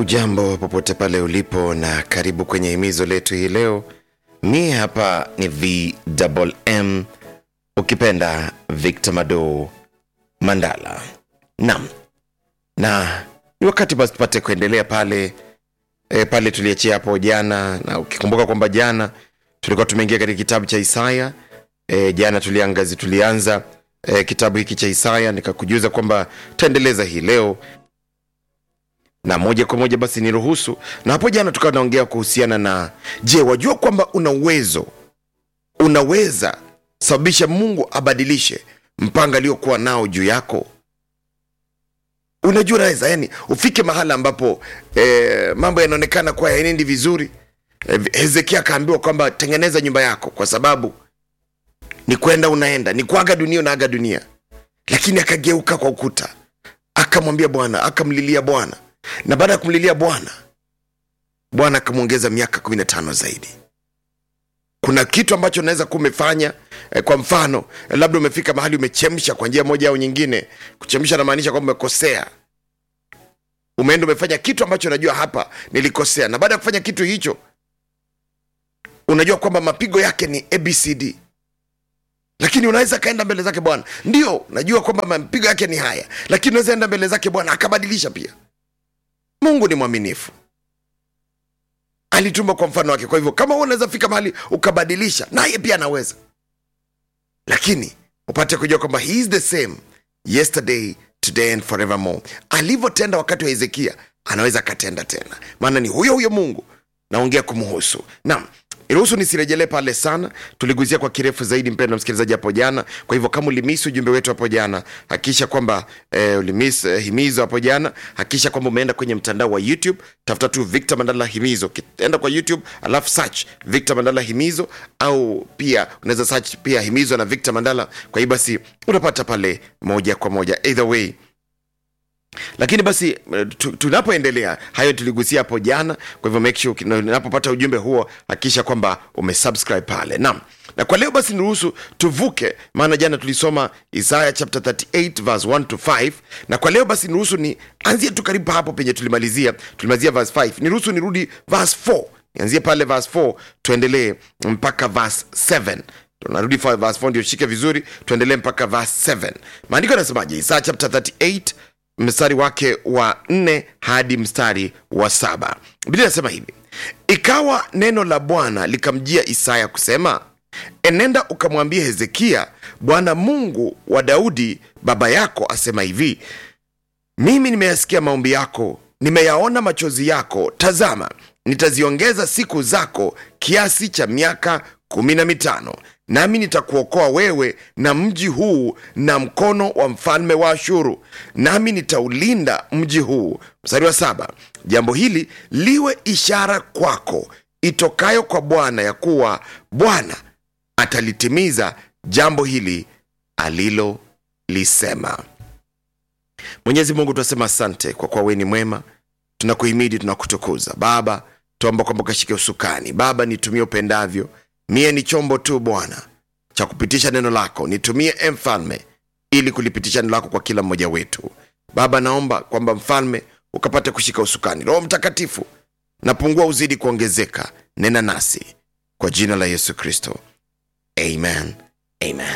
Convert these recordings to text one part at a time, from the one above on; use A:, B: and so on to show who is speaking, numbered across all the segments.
A: Ujambo popote pale ulipo na karibu kwenye himizo letu hii leo. Mi hapa ni VMM, ukipenda Victor Mado Mandala. Naam, na ni wakati basi tupate kuendelea pale e, pale tuliachia hapo jana, na ukikumbuka kwamba jana tulikuwa tumeingia katika kitabu cha Isaya e, jana tuliangazi tulianza e, kitabu hiki cha Isaya, nikakujuza kwamba taendeleza hii leo na moja kwa moja basi niruhusu na hapo jana tukawa naongea kuhusiana na je wajua kwamba una uwezo unaweza sababisha mungu abadilishe mpango aliokuwa nao juu yako unajua naweza yani ufike mahala ambapo eh, mambo yanaonekana kuwa yaenendi vizuri eh, hezekia akaambiwa kwamba tengeneza nyumba yako kwa sababu ni kwenda unaenda ni kuaga dunia unaaga dunia lakini akageuka kwa ukuta akamwambia bwana akamlilia bwana na baada ya kumlilia bwana bwana akamwongeza miaka kumi na tano zaidi kuna kitu ambacho unaweza kuwa umefanya eh, kwa mfano eh, labda umefika mahali umechemsha kwa njia moja au nyingine kuchemsha namaanisha kwamba umekosea umeenda umefanya kitu ambacho unajua hapa nilikosea na baada ya kufanya kitu hicho unajua kwamba mapigo yake ni abcd lakini unaweza kaenda mbele zake bwana ndio najua kwamba mapigo yake ni haya lakini unaweza enda mbele zake bwana akabadilisha pia mungu ni mwaminifu alituma kwa mfano wake kwa hivyo kama wewe unaweza fika mahali ukabadilisha naye pia anaweza lakini upate kujua kwamba he is the same yesterday today and forevermore alivyotenda wakati wa hezekia anaweza akatenda tena maana ni huyo huyo mungu naongea kumhusu naam iruhusu nisirejelee pale sana tuliguzia kwa kirefu zaidi mpendo msikilizaji hapo jana kwa hivyo kama ulimisi ujumbe wetu hapo jana hakikisha kwamba eh, ulimis eh, himizo hapo jana hakikisha kwamba umeenda kwenye mtandao wa youtube tafuta tu victor mandala himizo enda kwa youtube alafu search victor mandala himizo au pia unaweza search pia himizo na victor mandala kwa hiyo basi unapata pale moja kwa moja either way lakini basi tu- tunapoendelea hayo tuligusia hapo jana kwa hivyo make sure ukina- unapopata ujumbe huo hakikisha kwamba umesubscribe pale naam na kwa leo basi niruhusu tuvuke maana jana tulisoma isaya chapter 38 verse 1 to 5 na kwa leo basi niruhusu ni anzie tu karibu hapo penye tulimalizia tulimalizia verse 5 niruhusu nirudi verse 4 nianzie pale verse 4 tuendelee mpaka verse 7 tunarudi fa- verse 4 ndio shike vizuri tuendelee mpaka verse 7 maandiko yanasemaje isaya chapter 38 mstari wake wa nne hadi mstari wa saba biblia inasema hivi ikawa neno la bwana likamjia isaya kusema enenda ukamwambia hezekia bwana mungu wa daudi baba yako asema hivi mimi nimeyasikia maombi yako nimeyaona machozi yako tazama nitaziongeza siku zako kiasi cha miaka kumi na mitano nami nitakuokoa wewe na mji huu na mkono wa mfalme wa ashuru nami nitaulinda mji huu mstari wa saba jambo hili liwe ishara kwako itokayo kwa bwana ya kuwa bwana atalitimiza jambo hili alilolisema mwenyezi mungu tunasema asante kwa kuwa wewe ni mwema tunakuhimidi tunakutukuza baba tuomba kwamba ukashike usukani baba nitumie upendavyo mie ni chombo tu bwana cha kupitisha neno lako nitumie e mfalme ili kulipitisha neno lako kwa kila mmoja wetu baba naomba kwamba mfalme ukapate kushika usukani roho mtakatifu napungua uzidi kuongezeka nena nasi kwa jina la yesu kristo amen amen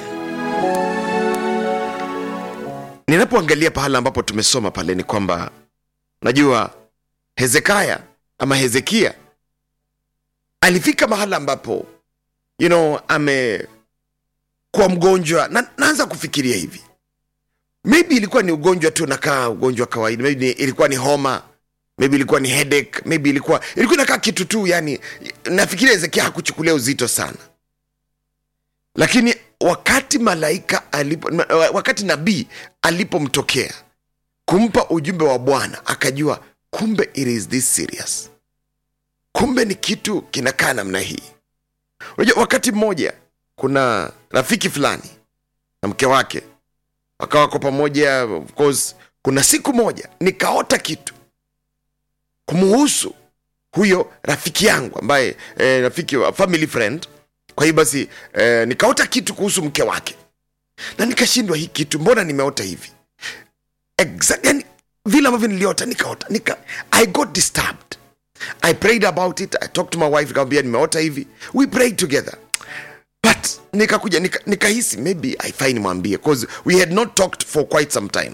A: ninapoangalia pahala ambapo tumesoma pale ni kwamba najua hezekaya ama hezekia alifika mahala ambapo you know amekuwa mgonjwa na naanza kufikiria hivi maybe ilikuwa ni ugonjwa tu nakaa ugonjwa wa kawaida maybe ni- ilikuwa ni homa maybe ilikuwa ni headache maybe ilikuwa ilikuwa inakaa kitu tu yani nafikiria hezekia hakuchukulia uzito sana lakini wakati malaika alipo wakati nabii alipomtokea kumpa ujumbe wa bwana akajua kumbe it is this serious kumbe ni kitu kinakaa namna hii unajua wakati mmoja kuna rafiki fulani na mke wake wakawa wako pamoja of course kuna siku moja nikaota kitu kumuhusu huyo rafiki yangu ambaye eh, rafiki wa family friend kwa hiyo basi eh, nikaota kitu kuhusu mke wake na nikashindwa hii kitu mbona nimeota hivi exact, yani vile ambavyo niliota nikaota nika, i got disturbed i prayed about it i talked to my wife nikamwambia nimeota hivi we prayed together but nikakuja nika- nikahisi maybe aifai nimwambie cause we had not talked for quite some time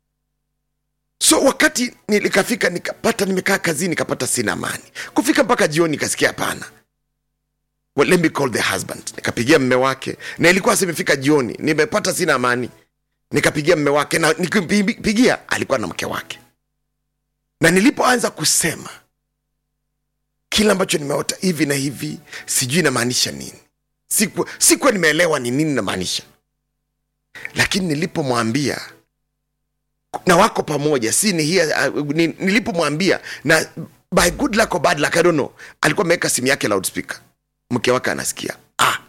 A: so wakati nilikafika nikapata nimekaa kazini nikapata sina amani kufika mpaka jioni nikasikia hapana well, let me call the husband nikapigia mme wake na ilikuwa simefika jioni nimepata sina amani nikapigia mme wake na nikimpigia alikuwa na mke wake na nilipoanza kusema kile ambacho nimeota hivi na hivi sijui inamaanisha nini sikuwa siku nimeelewa ni nini namaanisha lakini nilipomwambia na wako pamoja si ni here, uh, ni, nilipomwambia na by good luck or bad luck, I don't know alikuwa ameweka simu yake loudspeaker mke wake anasikia ah.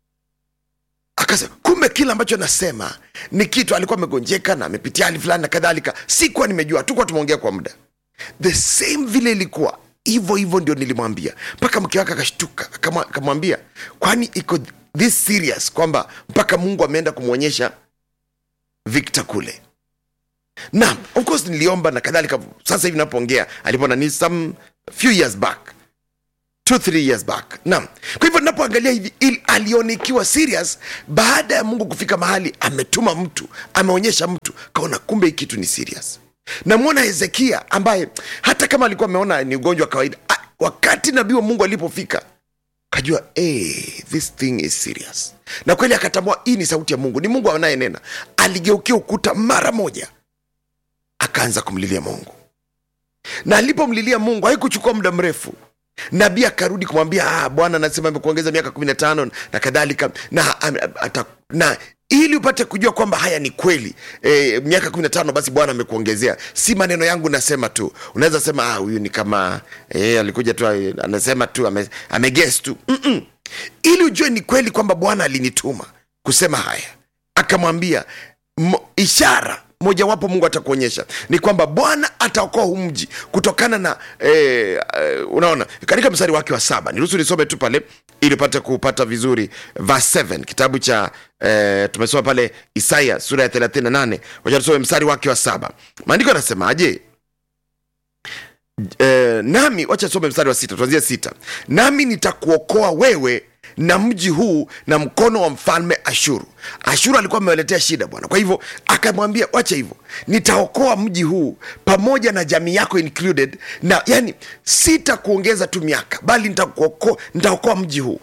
A: akasema kumbe kile ambacho nasema ni kitu alikuwa amegonjeka na amepitia hali fulani na kadhalika sikuwa nimejua tukuwa tumeongea kwa muda the same vile ilikuwa hivyo hivyo ndio nilimwambia mpaka mke wake akashtuka akama- akamwambia kwani iko this serious kwamba mpaka mungu ameenda kumwonyesha victor kule na of course niliomba na kadhalika sasa hivi napoongea alipona ni some few years back two three years back naam kwa hivyo napoangalia hivi ili alionikiwa serious baada ya mungu kufika mahali ametuma mtu ameonyesha mtu kaona kumbe hii kitu ni serious namwona hezekia ambaye hata kama alikuwa ameona ni ugonjwa wa kawaida ah, wakati nabii wa mungu alipofika kajua hey, this thing is serious na kweli akatambua hii ni sauti ya mungu ni mungu anayenena aligeukia ukuta mara moja akaanza kumlilia mungu na alipomlilia mungu haikuchukua muda mrefu nabii akarudi kumwambia ah, bwana anasema amekuongeza miaka kumi na tano na kadhalika na, am- ata- na ili upate kujua kwamba haya ni kweli e, miaka kumi na tano basi bwana amekuongezea si maneno yangu nasema tu unaweza sema ah, huyu ni kama e, alikuja tu eh, anasema tu ame, ameges tu Mm-mm. ili ujue ni kweli kwamba bwana alinituma kusema haya akamwambia mo- ishara mojawapo mungu atakuonyesha ni kwamba bwana ataokoa huu mji kutokana na eh, eh, unaona katika mstari wake wa saba niruhusu nisome tu pale ili upate kupata vizuri verse 7 kitabu cha eh, tumesoma pale isaya sura ya 38 wacha tusome mstari wake wa saba maandiko yanasemaje eh, nami wacha some mstari wa sita tuanzie sita nami nitakuokoa wewe na mji huu na mkono wa mfalme ashuru ashuru alikuwa amewaletea shida bwana kwa hivyo akamwambia wacha hivyo nitaokoa mji huu pamoja na jamii yako included na yani sitakuongeza tu miaka bali nitakuokoa nitaokoa mji huu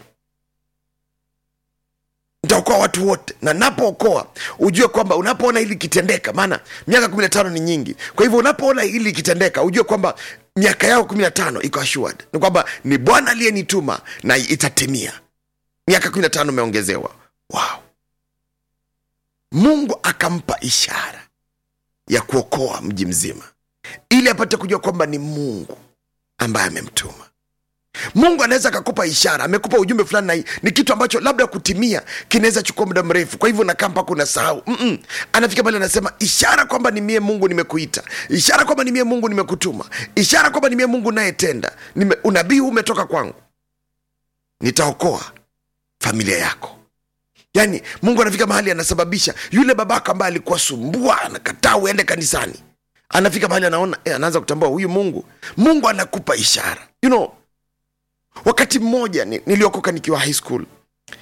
A: nitaokoa watu wote na napookoa ujue kwamba unapoona hili ikitendeka maana miaka kumi na tano ni nyingi kwa hivyo unapoona hili ikitendeka ujue kwamba miaka yao kumi na tano iko assured ni kwamba ni bwana aliyenituma na itatimia miaka kumi na tano umeongezewa wow. mungu akampa ishara ya kuokoa mji mzima ili apate kujua kwamba ni mungu ambaye amemtuma mungu anaweza akakupa ishara amekupa ujumbe fulani na hii ni kitu ambacho labda kutimia kinaweza chukua muda mrefu kwa hivyo nakaa mpaka unasahau Mm-mm. anafika pale anasema ishara kwamba ni mie mungu nimekuita ishara kwamba ni mie mungu nimekutuma ishara kwamba ni mie mungu nayetenda Nime, unabii huu umetoka kwangu nitaokoa familia yako yaani mungu anafika mahali anasababisha yule babako ambaye alikuwa sumbua anakataa uende kanisani anafika mahali anaona eh, anaanza kutambua huyu mungu mungu anakupa ishara you know wakati mmoja ni- niliokoka nikiwa high school